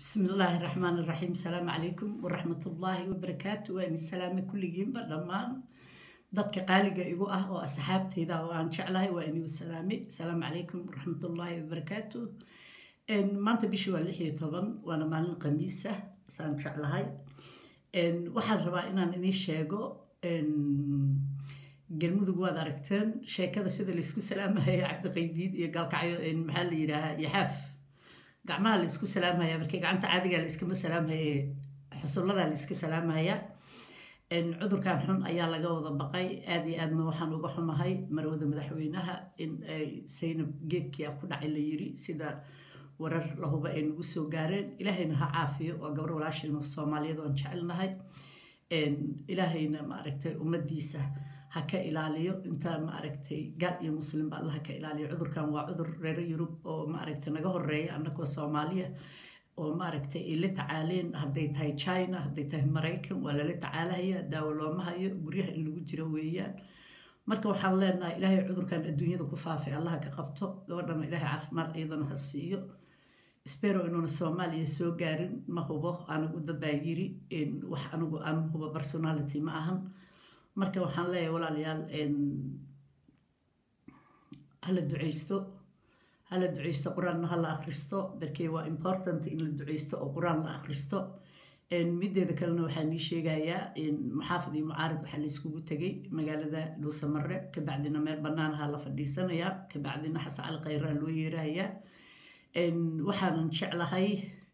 بسم الله الرحمن الرحيم السلام عليكم ورحمة الله وبركاته وأن السلام كلهم بدمان dadka qaaliga igu ah oo asxaabteyda oo aan jeclahay waa inuu salaamay asalaamu calaykum waraxmat ullaahi wabarakaatu maanta bishii waa lix iyo toban waana maalin khamiisa saan jeclahay waxaan rabaa inaan inii sheego galmudug waad aragteen sheekada sida laysku salaamahaya cabdiqaydiid iyo gaalkacyo maxaa la yidhaahaa yaxaaf gacmaha laysku salaamhaya markii gacanta caadiga layskama salaamhaye xusulladaa layska salaamhaya cudurkan xun ayaa laga wada baqay aada iyo aadna waxaan uga xumahay marwada madaxweynaha in ay saynab geedkia ku dhacay la yiri sida warar lahuba ay nagu soo gaareen ilaahayna ha caafiyo waa gabar walaashayno soomaaliyeed oan jecelnahay ilaahayna maaragtay ummadiisa ha ka ilaaliyo intaa maaragtay gaal iyo muslimba alla ha ka ilaaliyo cudurkan waa cudur reero yurub oo maaragtay naga horeeya annagoo soomaaliya oo maaragtay ay la tacaaleen hadday tahay china hadday tahay maraykan waa lala tacaalahaya daawo looma hayo guryaha in lagu jiro weeyaan marka waxaan leenahay ilaahay cudurkan adduunyada ku faafay allaha ka qabto gabadhana ilaahay caafimaad iyadana ha siiyo spero inuuna soomaaliya soo gaarin ma hubo anigu dad baa yiri wax anigu aan hubo personality ma ahan marka waxaan leeyahay walaalayaal hala duceysto hala duceysto qur-aanna hala akhristo darkee waa important in la duceysto oo qur-aan la akhristo mideeda kalena waxaa nii sheegayaa maxaafid iyo mucaarid waxaa layskugu tegay magaalada dhuusamare kabacdina meel banaanaha la fadhiisanayaa kabacdina xasan cali khayraa loo yeerahayaa waxaanan jeclahay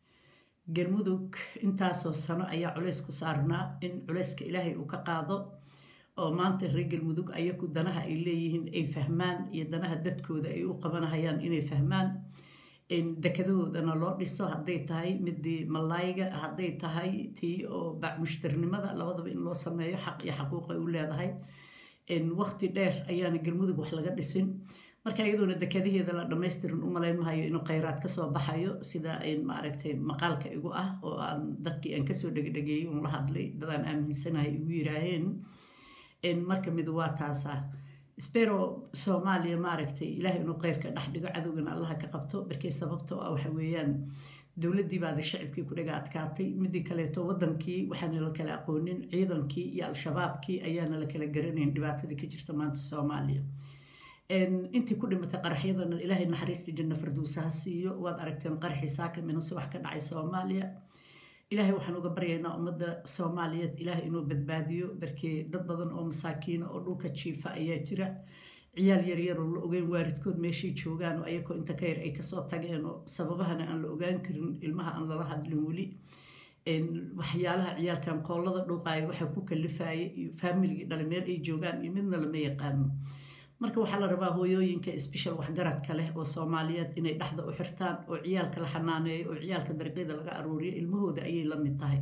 galmudug intaasoo sano ayaa culeys ku saarnaa in culeyska ilaahay uu ka qaado oo maanta reer galmudug ayaku danaha ay leeyihiin ay fahmaan iyo danaha dadkooda ay u qabanahayaan inay fahmaan dekadahoodana loo dhiso hadday tahay midii malaayiga hadday tahay tii oo bacmushtarnimada labadaba in loo sameeyo xaq iyo xaquuq ay u leedahay waqti dheer ayaana galmudug wax laga dhisin marka iyadoona dekadaheeda la dhamaystirin u malayn mahayo inuu khayraad kasoo baxayo sida maaragtay maqaalka igu ah oo aan dadkii aan kasoo dhegdhegeeyey un la hadlay dadaan aaminsanahay igu yiraaheen marka mid waa taasa spero soomaaliya maaragtay ilaahay inuu kheyrka dhex dhigo cadowgana allaha ka qabto markii sababtoo ah waxa weeyaan dowladdii baada shacibkii ku dhaga adkaatay midii kaleeto wadankii waxaana la kala aqoonin ciidankii iyo al-shabaabkii ayaana la kala garanayn dhibaatadii ka jirta maanta soomaaliya intii ku dhimatay qaraxyadana ilaahay naxariistii janna farduusa ha siiyo waad aragteen qaraxii saaka minase wax ka dhacay soomaaliya ilaahay waxaan uga baryaynaa ummadda soomaaliyeed ilaahay inuu badbaadiyo barkee dad badan oo masaakiina oo dhulka jiifa ayaa jira ciyaal yaryar oo la ogeyn waaridkood meeshay joogaan oo ayakoo inta ka yar ay kasoo tageen oo sababahana aan la ogaan karin ilmaha aan lala hadlin weli waxyaalaha ciyaalkan qoolada dhuuqaaya waxaa ku kalifaya iyo faamiligii dhale meel ay joogaan iyo midna lama yaqaano marka waxaa la rabaa hooyooyinka sbeshal waxgaradka leh oo soomaaliyeed inay dhexda u xirtaan oo ciyaalka la xanaaneeyo oo ciyaalka dariiqyada laga aruuriyo ilmahooda ayay la mid tahay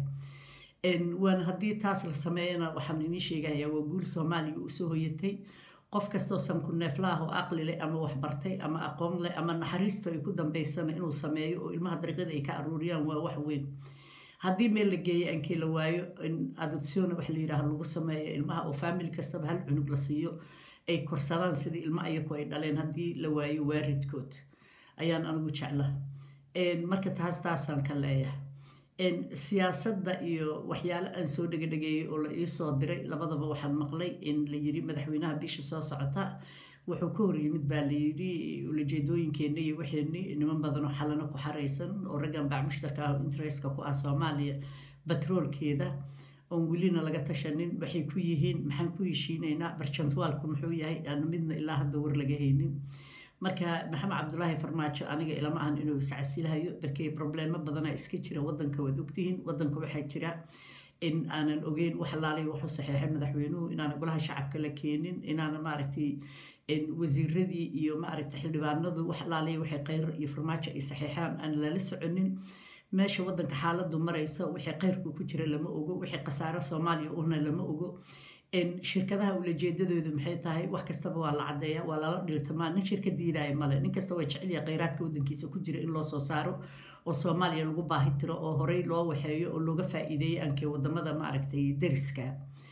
waana haddii taas la sameeyana waxaan inii sheegayaa waa guul soomaaliya usoo hoyatay qof kastoo sanku neeflaah oo aqli leh ama waxbartay ama aqoon leh ama naxariista ay ku dambeysana inuu sameeyo oo ilmaha dariiqyada ay ka aruuriyaan waa wax weyn haddii meel la geeyay aankii la waayo adoptiona wax la yidhaaha lagu sameeyo ilmaha oo faamili kastaba hal cunug la siiyo ay korsadaan sidii ilmo ayaku ay dhaleen haddii la waayo waaridkood ayaan anigu jecla marka taas taasaan ka leeyahay siyaasadda iyo waxyaale aan soo dhegedhegeeyey oo la iisoo diray labadaba waxaan maqlay in la yiri madaxweynaha bisha soo socota wuxuu ka hor yimid baa la yiri ulajeedooyinkeenna iyo waxeenni niman badan oo xalano ku xaraysan oo raggan baac mushtarka ah interestka ku ah soomaaliya batroolkeeda oon welina laga tashanin waxay ku yihiin maxaan ku heshiinaynaa barjantwaalku muxuu yahay aanu midna ilaa hadda war laga haynin marka maxamed cabdulaahi farmaajo aniga ilama ahan inuu iscasilahayo darkee probleemo badana iska jira wadanka waad ogtihiin wadanka waxaa jira in aanan ogeyn wax laalay wuxuu saxeexay madaxweynuhu inaana golaha shacabka la keenin inaana maaragtay wasiiradii iyo maaragtay xildhibaanadu wax laalay waxay kheyr iyo farmaajo ay saxeexaan aan lala soconin meesha wadanka xaaladu marayso wixii kheyrku ku jira lama ogo wixii khasaaro soomaaliya una lama ogo shirkadaha ulajeedadoodu maxay tahay wax kastaba waa la cadeeya waa lala dhiltamaa nin shirka diidaya male nin kasta waa jecelya kheyraadka wadankiisa ku jira in loo soo saaro oo soomaaliya lagu baahi tiro oo horey loo waxeeyo oo looga faa-iideeyay ankee wadamada maaragtay dariska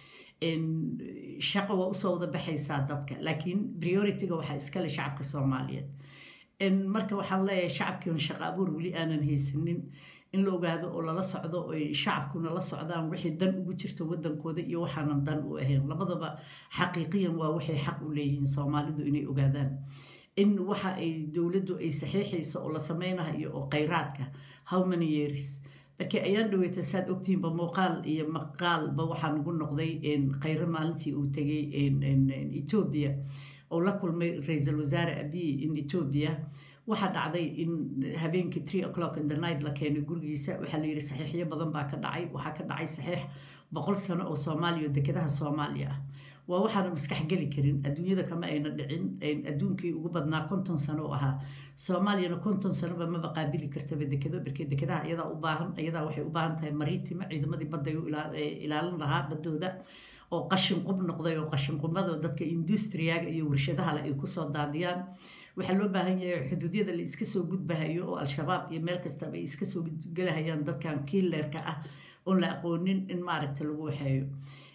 shaqo waa usoo wada baxaysaa dadka laakiin priority-ga waxaa iskale shacabka soomaaliyeed marka waxaan leeyahay shacabkiion shaqo abuur weli aanan haysanin in la ogaado oo lala socdo oy shacabkuna la socdaan wixii dan ugu jirta wadankooda iyo waxaanan dan u ahayn labadaba xaqiiqiyan waa waxay xaq u leeyihiin soomaalidu inay ogaadaan in waxa ay dowladdu ay saxiixayso oo la sameynayo oo khayraadka how many years markii ayaan dhaweyta saad ogtihiinba muuqaal iyo maqaalba waxaa nagu noqday khayro maalintii uu tegay etoobiya oo la kulmay ra-iisul wasaare abiy in etoobiya waxaa dhacday in habeenkii three o'clock in the night la keenay gurigiisa waxaa la yidhi saxiixyo badan baa ka dhacay waxaa ka dhacay saxiix boqol sano oo soomaaliya oo dekedaha soomaaliya ah waa waxaana maskax geli karin adduunyada kama ayna dhicin adduunkii ugu badnaa konton sano oo ahaa soomaaliyana konton sanoba maba qaabili kartaba dekedo markee dekedaha iyadaa u baahan iyadaa waxay u baahan tahay mariitima ciidamadii badday u ilaalin lahaa baddooda oo qashin qub noqday oo qashin qubada dadka industriyaga iyo warshadaha le ay kusoo daadiyaan waxaa loo baahan yahay xuduudyada la iska soo gudbahayo oo al-shabaab iyo meel kastaba ay iska soo gelahayaan dadkan kiileerka ah oon la aqoonin in maaragta lagu waxeeyo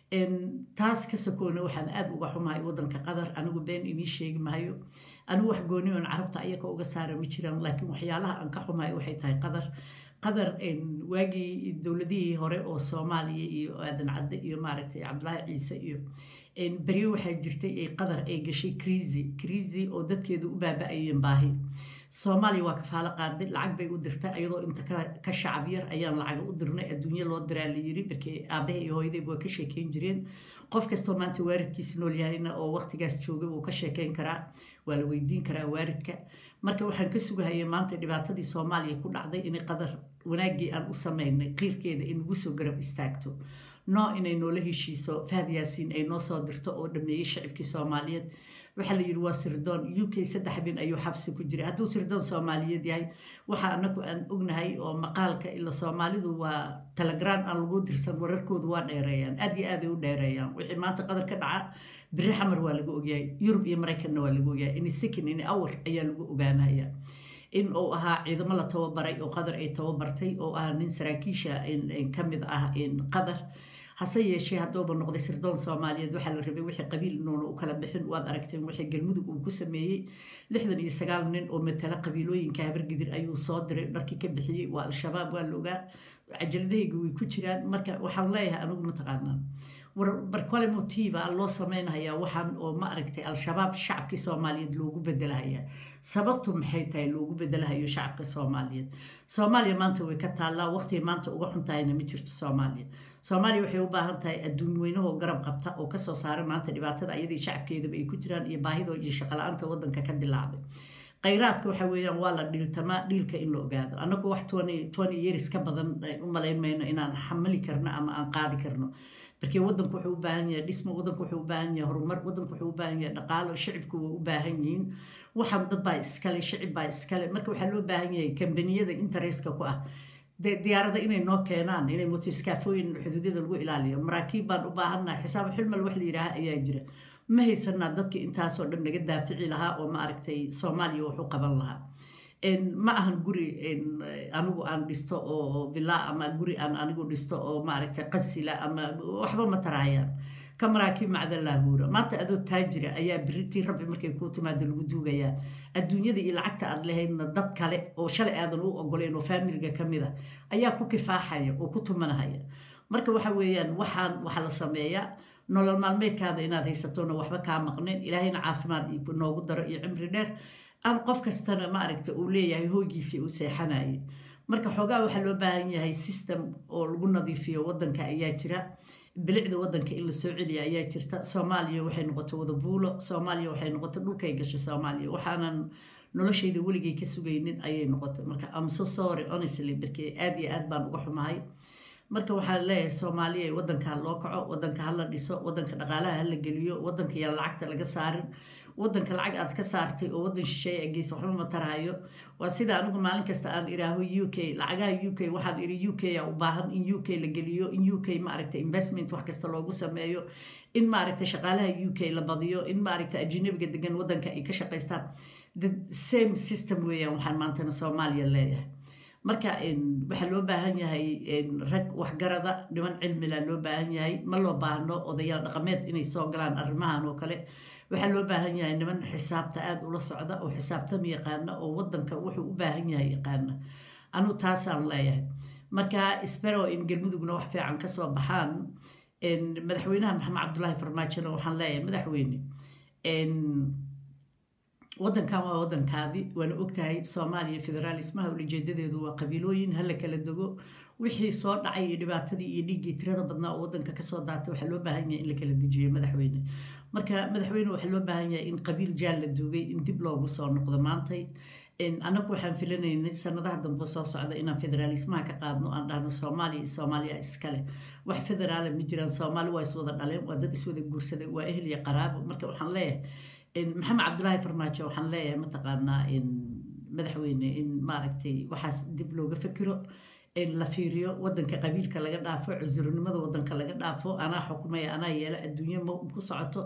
taas ka sokoona waxaan aada uga xumahay wadanka qatar anigu been inii sheegi mahayo anigu wax gooni oon carabta ayaka uga saara ma jiraan laakiin waxyaalaha aan ka xumahay waxay tahay qatar qatar waagii dowladihii hore oo soomaaliya iyo aadan cadde iyo maaragtay cabdilaahi ciise iyo beryo waxaa jirtay ay qatar ay gashay kriisi kriisi oo dadkeedu u baaba-ayeen baahi soomaaliya waa kafaalo qaaday lacag bay u dirtay ayadoo inta ka shacab yar ayaan lacag u dirnay adduunyo loo diraa la yiri markii aabaha iyo hooyadayba waa ka sheekeyn jireen qof kastoo maanta waaridkiisa nool yahayna oo waqtigaas jooga wuu ka sheekeyn karaa waa la weydiin karaa waaridka marka waxaan ka sugahayay maanta dhibaatadii soomaaliya ku dhacday inay qadar wanaaggii aan u sameynay qiirkeeda in ugu soo garab istaagto noo inay noola heshiiso fahad yaasiin ay noo soo dirto oo dhameeyey shacibkii soomaaliyeed waxaa la yidhi waa sirdoon u k saddex bin ayuu xabsi ku jiray hadduu sirdoon soomaaliyeed yahay waxa anagu aan ognahay oo maqaalka ila soomaalidu waa telegram aan lagu dirsan wararkoodu waa dheereeyaan aad iyo aaday u dheereeyaan wixii maanta qadar ka dhaca biri xamar waa laga ogyahay yurub iyo maraykanna waa laga ogyahay ini sikin ini awar ayaa lagu ogaanaya in uu ahaa ciidamo la tababaray oo qadar ay tababartay oo ah nin saraakiisha ka mid ah qadar hase yeeshee hadduuba noqday sirdoon soomaaliyeed waxaa la rabay wixii qabiil inuuna u kala bixin waad aragteen wixii galmudug uu ku sameeyey lixdan iyo sagaal nin oo matala qabiilooyinka habargidir ayuu soo diray dharkii ka bixiyey waa al-shabaab waa la ogaa cajaladahayga way ku jiraan marka waxaan leeyahay anigu mataqaanaa barkole motiiba loo sameynhayaa waxaan oo ma aragtay al-shabaab shacabkii soomaaliyeed loogu bedelahayaa sababtu maxay tahay loogu bedelahayo shacabka soomaaliyeed soomaaliya maanta way ka taallaa waqtiga maanta uga xuntahayna ma jirto soomaaliya soomaaliya waxay u baahan tahay adduun weynahoo garab qabta oo kasoo saara maanta dhibaatada ayadii shacabkeedaba ay ku jiraan iyo baahidoo iyo shaqala-aanta wadanka ka dilaacday khayraadka waxa weeyaan waa la dhiiltamaa dhiilka in la ogaado annagu wax twenty years ka badan u malayn mayno inaan xamali karno ama aan qaadi karno markii wadanku wuxuu u baahan yahay dhismo wadanku wuxuu u baahan yahay horumar wadanku wuxuu u baahan yahay dhaqaalo shicibku waa u baahan yihiin waxaan dad baa iskale shicib baa iskale marka waxaa loo baahan yahay kambaniyada interestka ku ah diyaarada inay noo keenaan inay motiskaafooyin xuduudyada lagu ilaaliyo maraakiib baan u baahannaha xisaab xilmal wax la yidhaaha ayaa jira ma haysanaa dadka intaasoo dhan naga daafici lahaa oo ma aragtay soomaaliya wax u qaban lahaa ma ahan guri anigu aan dhisto oo villa ama guri aan anigu dhisto oo maaragtay qasila ama waxba ma tarahayaan ka maraakiib macdalaahuura maanta adoo taajira ayaa biritii rabbi markay kuu timaado lagu duugayaa adduunyada iyo lacagta aad lahaydna dad kale oo shalay aadan u ogoleyn oo faamiliga ka mid a ayaa ku kifaaxaya oo ku tumanahaya marka waxa weeyaan waxaan waxa la sameeyaa nolol maalmeedkaada inaad haysatona waxba kaa maqneen ilaahayna caafimaad noogu daro iyo cimri dheer aan qof kastana maaragta uu leeyahay hoogiisii u seexanayay marka xoogaa waxaa loo baahan yahay system oo lagu nadiifiyo wadanka ayaa jira bilicda wadanka in la soo celiya ayaa jirta soomaaliya waxay noqotay wada buulo soomaaliya waxay noqotay dhulkay gashay soomaaliya waxaanan noloshayda weligay ka sugaynin ayay noqotay marka am so sorry honestly markii aad iyo aad baan uga xumahay marka waxaa leeyahay soomaaliya wadanka ha loo kaco wadanka ha la dhiso wadanka dhaqaalaha ha la geliyo wadanka yaan lacagta laga saarin wadanka lacag aad ka saartay oo wadan shisheeye ageysa waxba ma tarahayo waa sida anigu maalin kasta aan iraaho u k lacagaha u k waxaan iri u k a u baahan in u k la geliyo in u k maaragtay investment wax kasta loogu sameeyo in maaragtay shaqaalaha u k la badiyo in maaragtay ajnabiga degan wadanka ay ka shaqaystaan the same system weeyaan waxaan maantana soomaaliya leeyahay marka waxaa loo baahan yahay rag waxgarada dhiman cilmila loo baahan yahay ma loo baahno odayaal dhaqameed inay soo galaan arrimahan oo kale waxaa loo baahan yahay niman xisaabta aada ula socda oo xisaabtama yaqaana oo wadanka wuxuu u baahan yahay yaqaana anuu taasaan leeyahay marka isbero in galmudugna wax fiican kasoo baxaan madaxweynaha maxamed cabdulaahi farmaajona waxaan leeyahay madaxweyne wadankan waa wadankaadi waana ogtahay soomaaliya federaalismaha ulajeedadeedu waa qabiilooyin hala kala dogo wixii soo dhacay iyo dhibaatadii iyo dhiiggii tirada badnaa oo wadanka kasoo daatay waxaa loo baahan yahay in la kala dejiyo madaxweyne marka madaxweyne waxaa loo baahan yahay in qabiil jaal la duugay in dib loogu soo noqdo maantay annagu waxaan filanaynay sanadaha dambe soo socda inaan federaalismaha ka qaadno aan dhahno soomaaliya soomaaliya iskale wax federaala ma jiraan soomaali waa iswada dhaleen waa dad iswada guursaday waa ehel iyo qaraabo marka waxaan leeyahay maxamed cabdulaahi farmaajo waxaan leeyahay mataqaanaa madaxweyne in maaragtay waxaas dib looga fikiro la fiiriyo wadanka qabiilka laga dhaafo cusurnimada wadanka laga dhaafo anaa xukumaya anaa yeela adduunyo ma ku socoto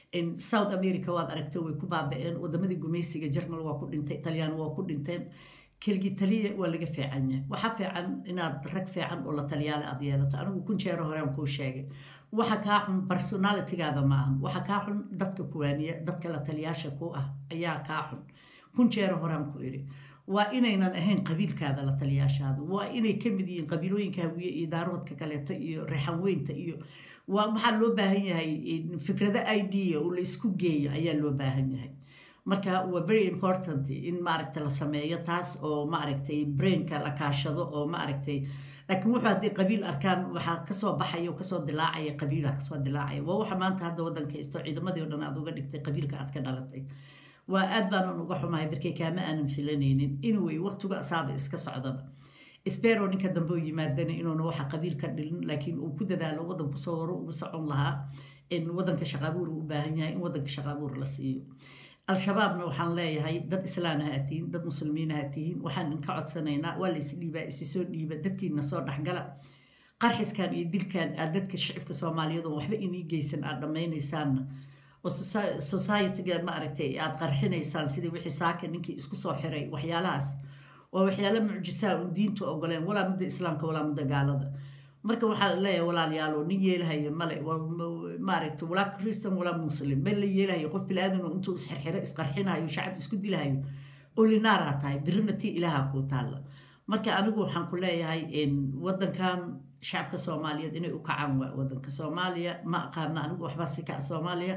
south america waad aragtay way ku baaba-een wadamadii gumaysiga jarmal waa ku dhintay talyaan waa ku dhinteen keligii taliya waa laga fiican yahay waxaa fiican inaad rag fiican oo la taliyaale aad yeelato anigu kun jeero horean kuu sheegay waxa kaa xun personalitigaada ma ahan waxa kaa xun dadka kuwaaniya dadka la taliyaasha ku ah ayaa kaa xun kun jeero horean ku iri waa inaynan ahayn qabiilkaada la taliyaashaada waa inay ka mid yihiin qabiilooyinka hawiye iyo daaroodka kaleeto iyo reexanweynta iyo waa waxaa loo baahan yahay fikrado idea oo la isku geeyo ayaa loo baahan yahay marka waa very important in maaragta la sameeyo taas oo maaragtay brainka la kaashado oo maaragtay laakiin wuxuu haddii qabiil arkaan waxaa kasoo baxaya kasoo dilaacaya qabiilha kasoo dilaacaya waa waxa maanta hadda wadanka isto ciidamadii o dhan aad uga dhigtay qabiilka aad ka dhalatay waa aad baanan uga xumahay barkay kaama aanan filanaynin inuu waqtigu asaaba iska socdaba sbero ninka dambe u yimaadana inuuna waxa qabiil ka dhilin laakiin uu ku dadaalo wadanku soo horo ugu socon lahaa in wadanka shaqaabuur u baahan yahay in wadanka shaqaabuur la siiyo al-shabaabna waxaan leeyahay dad islaan ha tihiin dad muslimiin ha tihiin waxaan inka codsanaynaa waa la isdhiibaa isi soo dhiiba dadkiina soo dhexgala qarxiskan iyo dilkan aad dadka shicibka soomaaliyeed oo waxba inii geysan aad dhammaynaysaanna oo societyga maaragtay aad qarxinaysaan sidii wixii saaka ninkii isku soo xiray waxyaalahaas waa waxyaala mucjisaa un diintu ogoleen walaa mudda islaamka walaa mudda gaalada marka waxaa leeyahay walaalayaalo nin yeelahaya male maaragta walaa christan walaa muslim meel la yeelahayo qof bilaadan oo intuu isxirxiro isqarxinayo shacab isku dilahayo olinaaraa tahay birina tii ilaaha kuu taalla marka anigu waxaan ku leeyahay wadankan shacabka soomaaliyeed inay u kacaan waa wadanka soomaaliya ma aqaana anigu waxbaa si kaca soomaaliya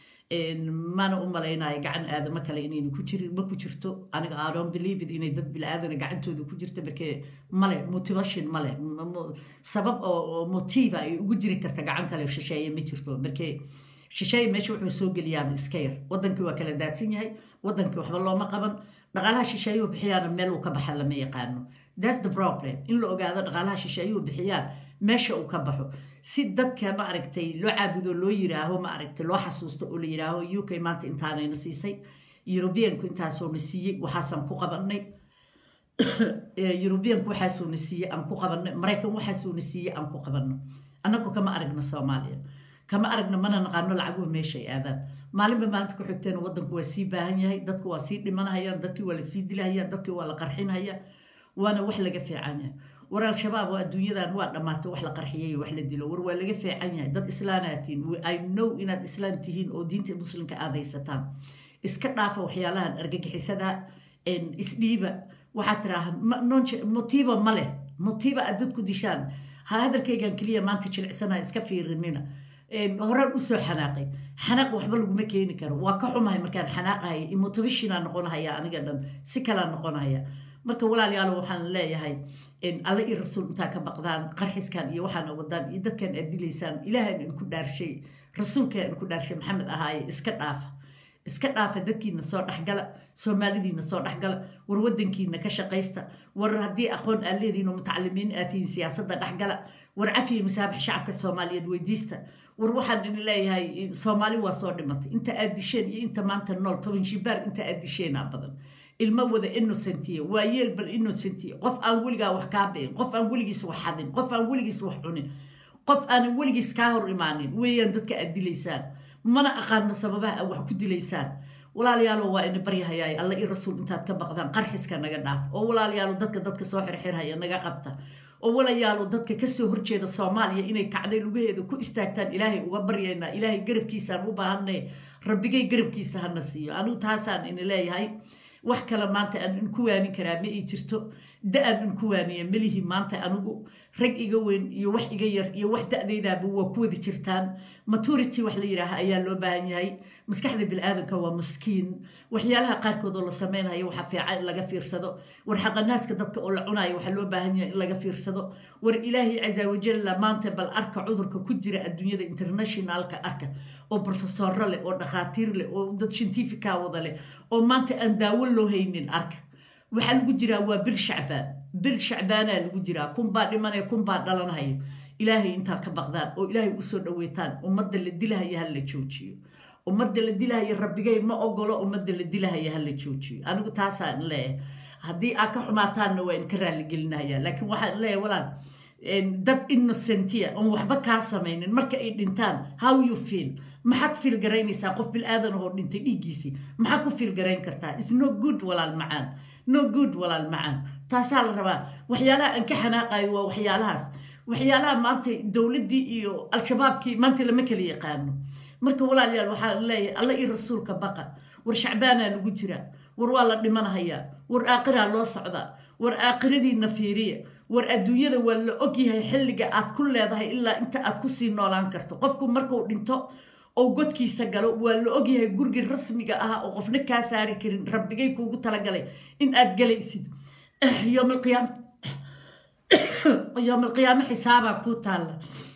mana u malaynayo gacan aadamo kale inayna ku jirin ma ku jirto aniga i don't believe it inay dad bilaaadana gacantooda ku jirto markee male motivation male sabab oo motiva ay ugu jiri karta gacan kale shisheeye ma jirto markee shisheeye meesha wuxuu soo geliyaaba iska yar wadankii waa kala daadsan yahay wadankii waxba looma qaban dhaqaalaha shisheeyuhu bixiyaana meel uu ka baxa lama yaqaano thats the problem in la ogaado dhaqaalaha shisheeyuhu bixiyaan meesha uu ka baxo si dadka ma aragtay loo caabudo loo yiraaho ma aragtay loo xasuusto oo la yiraaho u k maanta intaanayna siisay yurubiyanku intaasuuna siiyey waxaasaan ku qabanay yurubiyanku waxaasuuna siiyey aan ku qabanay maraykan waxaasuuna siiyey aan ku qabanno annagu kama aragna soomaaliya kama aragna mana naqaano lacaguhu meeshay aadaan maalinba maalinta ku xigteena wadanku waa sii baahan yahay dadku waa sii dhimanahayaan dadkii waa lasii dilahaya dadkii waa la qarxinhaya waana wax laga fiican yahay war al-shabaab oo adduunyadan waa dhammaatay wax la qarxiyay wax la dilo war waa laga fiican yahay dad islaanaa tihiin i know inaad islaan tihiin oo diinta muslimka aad haysataan iska dhaafa waxyaalahan argagixisada isdhiiba waxaad tiraaha motiiba ma leh motiiba aad dad ku dishaan hadalkaygan keliya maanta jilicsana iska fiirinina horaan usoo xanaaqay xanaaq waxba laguma keeni karo waa ka xumahay markaan xanaaqahaya motivationa noqonahaya aniga dhan si kalaa noqonahaya marka walaalayaalo waxaan leeyahay alle iyo rasuul intaa ka baqdaan qarxiskan iyo waxaana wadaan iyo dadkan aad dilaysaan ilaahan inku dhaarshay rasuulkaa inku dhaarshay maxamed ahaaye iska dhaafa iska dhaafa dadkiina soo dhexgala soomaalidiina soo dhexgala war wadankiina ka shaqaysta war haddii aqoon aad leedihiin oo mutacalimiin aad tihiin siyaasadda dhexgala war cafiya masaabax shacabka soomaaliyeed weydiista war waxaan idin leeyahay soomaali waa soo dhimatay inta aad disheen iyo inta maanta nool toban shibaar inta aad disheenaa badan ilmo wada innocentiya waa yeel bal innocentiya qof aan weligaa wax kaa bi'in qof aan weligiis wax xadin qof aan weligiis wax cunin qof aanan weligiis kaa hor imaanin weeyaan dadka aad dilaysaan mana aqaano sababaha aad wax ku dilaysaan walaalayaalo waa ina baryahayaay alla i rasuul intaad ka baqdaan qarxiska naga dhaaf oo walaalayaalo dadka dadka soo xirxirhaya naga qabta oo walayaalo dadka kasoo horjeeda soomaaliya inay kacday lugaheeda ku istaagtaan ilaahay uga baryaynaa ilaahay garabkiisaan u baahanay rabbigay garabkiisa hana siiyo anigu taasaan ina leeyahay wax kale maanta aan ku waanin karaa ma ii jirto da-an in ku waaniya melihii maanta anigu rag iga weyn iyo wax iga yar iyo wax da-daydaaba waa ku wada jirtaan maturity wax la yidhaaha ayaa loo baahan yahay maskaxda bilaadanka waa maskiin waxyaalaha qaarkood oo la sameynhayo waxaa fiican in laga fiirsado war xaqanaaska dadka oo la cunayo waxaa loo baahan yahay in laga fiirsado war ilaahay casa wajalla maanta bal arka cudurka ku jira adduunyada internationalka arka oo brofesoro leh oo dhakhaatiir leh oo dad shintifica wada leh oo maanta aan daawo loo haynin arka waxaa lagu jiraa waa bil shacbaan bil shacbaanaa lagu jiraa kunbaa dhimanaya kunbaa dhalanhayo ilaahay intaad ka baqdaan oo ilaahay usoo dhaweytaan ummadda la dilahaya ha la joojiyo ummadda la dilahaya rabbigay ma ogolo ummadda la dilahaya ha la joojiyo anigu taasaan leeyahay haddii aad ka xumaataanna waa in ka raaligelinaya laakiin waxaan leeyahay walaal dad innocentia oon waxba kaa samaynin marka ay dhintaan how you feel maxaad fiil garaynaysaa qof bil-aadan oo dhintay dhiiggiisii maxaad ku fiil garayn kartaa is no good walaal macaan no good walaal macaan taasaa la rabaa waxyaalaha aan ka xanaaqayo waa waxyaalahaas waxyaalaha maanta dowladdii iyo al-shabaabkii maanta lama kala yaqaano marka walaalayaal waxaan leeyahay alla iyo rasuulka baqa war shacbaanaa lagu jiraa war waa la dhimanhayaa war aaqiraa loo socdaa war aaqiradiina fiiriya war adduunyada waa la ogyahay xilliga aad ku leedahay ilaa inta aad kusii noolaan karto qofku markuu dhinto oo godkiisa galo waa la ogyahay gurigii rasmiga ah oo qofna kaa saari karin rabbigay kuugu talagalay in aad galaysid yoomalqiyaamo xisaabaa kuu taalla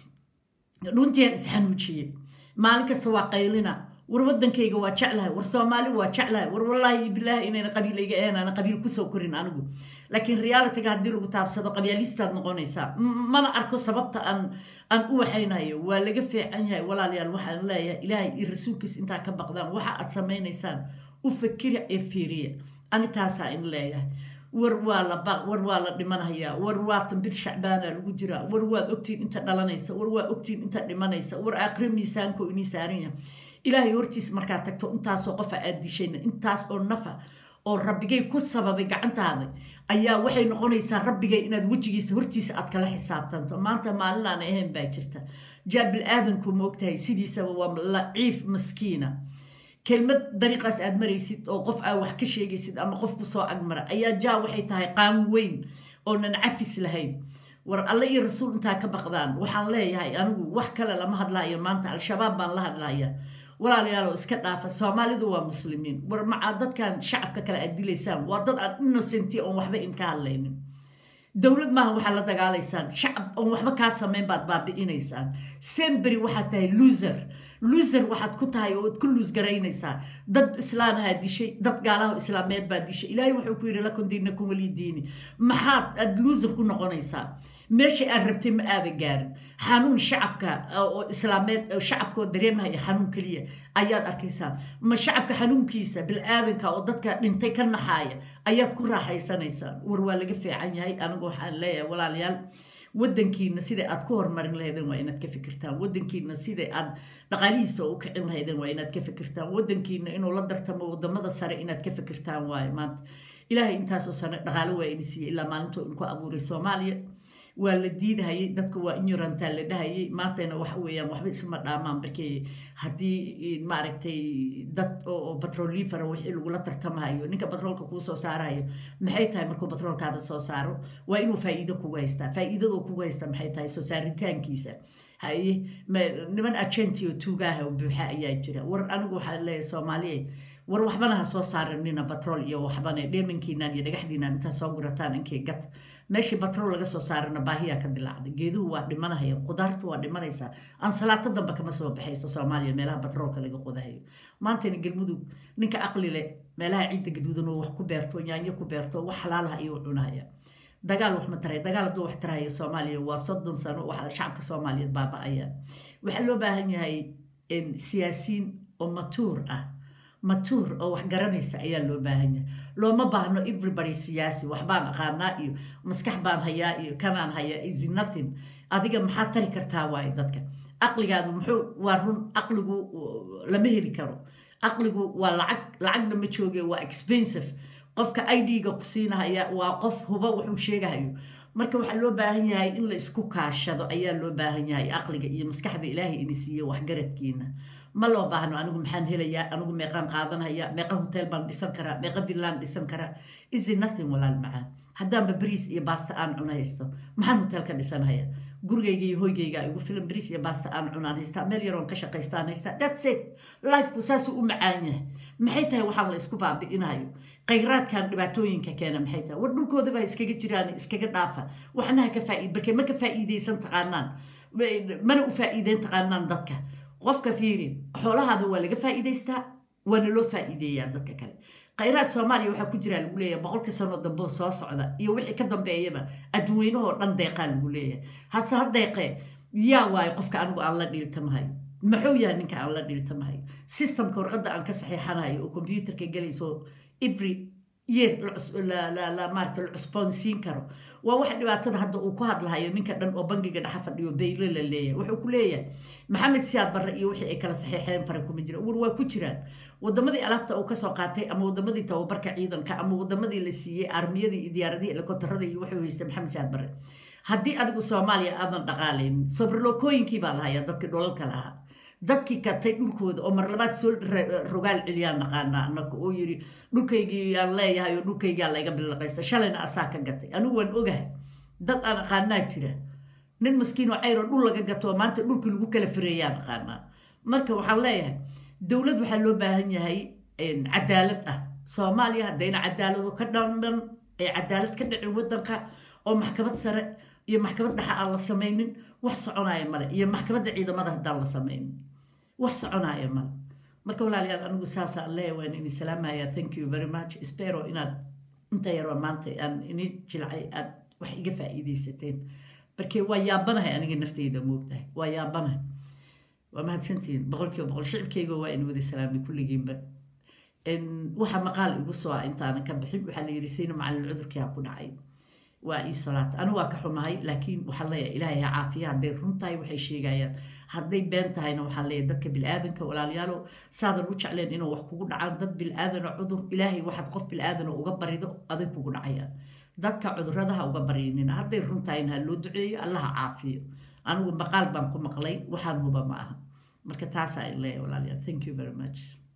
dhuntiaan isxanuujiyey maalin kasta waa qaylina war wadankayga waa jeclahay war soomaali waa jeclahay war wallaahi bilaahi inayna qabiilayga ahayn aana qabiil kusoo korin anigu laakiin realityga haddii lagu taabsado qabyalistaad noqonaysaa mana arko sababta aan aan u waxaynayo waa laga fiican yahay walaalayaal waxaan leeyahay ilaahay iyo rasuulkiis intaa ka baqdaan waxa aad samaynaysaan u fakira ee fiiriya ani taasaa in leeyahay war waa la baq war waa la dhimanhayaa war waa tambil shacbaana lagu jiraa war waad ogtiin inta dhalanaysa war waa ogtiin inta dhimanaysa war aakhire miisaanko inii saaran yahay ilaahay hortiis markaa tagto intaasoo qofa aad dishayna intaas oo nafa oo rabbigay ku sababay gacantaada ayaa waxay noqonaysaa rabbigay inaad wejigiisa hortiisa aad kala xisaabtanto maanta maalin aan ahayn baa jirta jaa bil-aadanku moogtahay sidiisaba waa laciif maskiina kelmad dariiqaas aad maraysid oo qof aa wax ka sheegaysid ama qof kusoo agmara ayaa jaa waxay tahay qaan weyn oonan cafis lahayn war alle iyo rasuul intaa ka baqdaan waxaan leeyahay anigu wax kale lama hadlaayo maanta al-shabaab baan la hadlaya walaalayaalow iska dhaafa soomaalidu waa muslimiin war macaa dadkan shacabka kale aad dilaysaan waa dad aan innocenti oon waxba in ka hadlaynin dowlad maaha waxaad la dagaalaysaan shacab oon waxba kaa samayn baad baabi'inaysaan sembery waxaad tahay loser loser waxaad ku tahay oo ad ku luus garaynaysaa dad islaanahaa dishay dad gaalaha islaameed baa dishay ilaahay wuxuu ku yidhi lakum diinakum waliy diini maxaad aad loser ku noqonaysaa meesha aad rabtay ma aada gaarin xanuun shacabka oo islaameed shacabka oo dareemahaya xanuun keliya ayaad arkaysaa ma shacabka xanuunkiisa bil-aadanka oo dadka dhintay ka naxaaya ayaad ku raaxaysanaysaa war waa laga fiican yahay anigu waxaan leeyahay walaalayaal wadankiina sida aad ku horumarin lahaydeen waa inaad ka fikirtaan wadankiina sida aad dhaqaalihiisa u kicin lahaydeen waa inaad ka fikirtaan wadankiina inuu la dartamo wadamada sare inaad ka fikirtaan waaye maanta ilaahay intaasoo sane dhaqaalo waa ini siiyey ilaa maalintuu inku abuuray soomaaliya waa la diidahayay dadka waa ignorantaa la dhahayay maantayna waxa weeyaan waxba isma dhaamaan markii haddii maaragtay dad oo batrolifera wixii lagula tartamahayo ninka batroolka kuu soo saarahayo maxay tahay markuu batroolkaada soo saaro waa inuu faa'iido kugu haystaa faa'iidadoo kugu haysta maxay tahay soo saaritaankiisa haye niman agenti oo tuugaaha oo buuxa ayaa jira war anigu waxaan leeyahay soomaaliya war waxbana ha soo saaranina batrool iyo waxbana dheemankiinan iyo dhagaxdiinan intaa soo gurataan inkay gat meeshii batrool laga soo saarana baahiyaa ka dilaacday geeduhu waa dhimanahaya qudaartu waa dhimanaysaa ansalaato damba kama soo baxaysa soomaaliya meelaha batroolka laga qodahayo maantayna galmudug ninka aqli leh meelaha ciidda gaduudan oo wax ku beerto yaanyo ku beerto wax xalaalaha ayuu cunahaya dagaal wax ma taray dagaal hadduu wax tarahaya soomaaliya waa soddon sano waxa shacabka soomaaliyeed baaba-aya waxaa loo baahan yahay siyaasiyiin oo matuur ah matuur oo wax garanaysa ayaa loo baahan yahay looma baahno everybody siyaasi waxbaan aqaanaa iyo maskax baan hayaa iyo kanaan hayaa is nothing adiga maxaad tari kartaa waaye dadka aqligaadu muxuu waa run aqligu lama heli karo aqligu waa lacag lacagna ma jooge waa expensive qofka idga ku siinahaya waa qof huba wuxuu sheegahayo marka waxaa loo baahan yahay in la isku kaashado ayaa loo baahan yahay aqliga iyo maskaxda ilaahay ini siiye waxgaradkiina ma loo baahno anigu maxaan helayaa anigu meeqaan qaadanaya meeqa hotel baan dhisan karaa meeqa villaan dhisan karaa isi nothing walaal macaan haddaanba bariis iyo baasta aan cuna haysto maxaan hotel ka dhisanhaya gurigayga iyo hoygayga igu filan bariis iyo baasta aan cunaan haystaa meel yaroon ka shaqaystaan haystaa that's it lifeku saasuu u macaan yahay maxay tahay waxaan la isku baabi'inayo khayraadkan dhibaatooyinka keena maxay tahay war dhulkooda baa iskaga jiraan iskaga dhaafa waxnaha ka faa'iid barkee ma ka faa'iidaysan taqaanaan mana u faa'iideyn taqaanaan dadka qofka fiiri xoolahaada waa laga faa'iidaystaa waana loo faa'iideeyaa dadka kale khayraad soomaaliya waxaa ku jiraa lagu leeyahay boqolka sano dambe soo socda iyo wixii ka dambeeyaba adduweynahoo dhan deeqaa lagu leeyahay hase ha deeqee yaa waayo qofka anigu aan la dhiiltamahayo maxuu yahay ninka aan la dhiiltamahayo systemka warqadda aan ka saxiixanayo oo combyuterka gelayso every year maarata la cusboonsiin karo waa waxa dhibaatada hadda uu ku hadlahayo ninka dhan oo bangiga dhexa fadhiyo bayle la leeyahay wuxuu ku leeyahay maxamed siyaad barre iyo wixii ay kala saxiixeen fara kuma jira war waa ku jiraan wadamadii alaabta uu kasoo qaatay ama wadamadii tababarka ciidanka ama wadamadii la siiyey armiyadii iyo diyaaradihii helikobtarada iyo wuxuu haystay maxamed siyaad barre haddii adigu soomaaliya aadan dhaqaalaynin sobrlokooyinkii baa lahayaa dadkii dholalka lahaa dadkii katay dhulkooda oo marlabaad soo rogaal celiyaan naqaanaa anaga oo yidhi dhulkaygii aan leeyahay oo dhulkaygaa layga bilaqaysta shalayna asaa ka gatay anigu waan ogahay dad aan aqaanaa jira nin maskiinoo cayroo dhul laga gato oo maanta dhulkii lagu kala fireeyaan aqaanaa marka waxaan leeyahay dowlad waxaa loo baahan yahay cadaalad ah soomaaliya haddayna cadaalado ka dhamban ay cadaalad ka dhicin wadanka oo maxkamad sare iyo maxkamad dhexa aan la samaynin wax soconaya male iyo maxkamadda ciidamada haddaan la samaynin wax soconaya male marka walaalayaal anigu saasa leeya waan ini salaamaya thank you very much spero inaad inta yaroo maanta aan ini jilcay aad wax iga faa'iidaysateen markee waa yaabanahay aniga nafteyda moogtahay waa yaabanahay waa mahadsantihiin boqolkiiba boqol shicibkayga waa in wada salaamay kulligiinba waxa maqaal igu soo ah intaanan ka bixin waxaa la yidhi sayna macallin cudurkii ha ku dhacay waa ii solaata anigu waa ka xumahay laakiin waxaan leeyahay ilaahay ha caafiya hadday run tahay waxay sheegayaan hadday been tahayna waxaan leeyahay dadka bilaadanka walaalayaalo saadan u jecleen inuu wax kugu dhacaan dad bilaadanoo cudur ilaahay waxaad qof bilaadanoo uga barido aday kugu dhacayaan dadka cuduradaha uga baryanina hadday run tahayna ha loo duceeyo allaha caafiyo anigu maqaal baan ku maqlay waxaan huba ma aha marka taasaa leeyahay walaalayaal thank you very much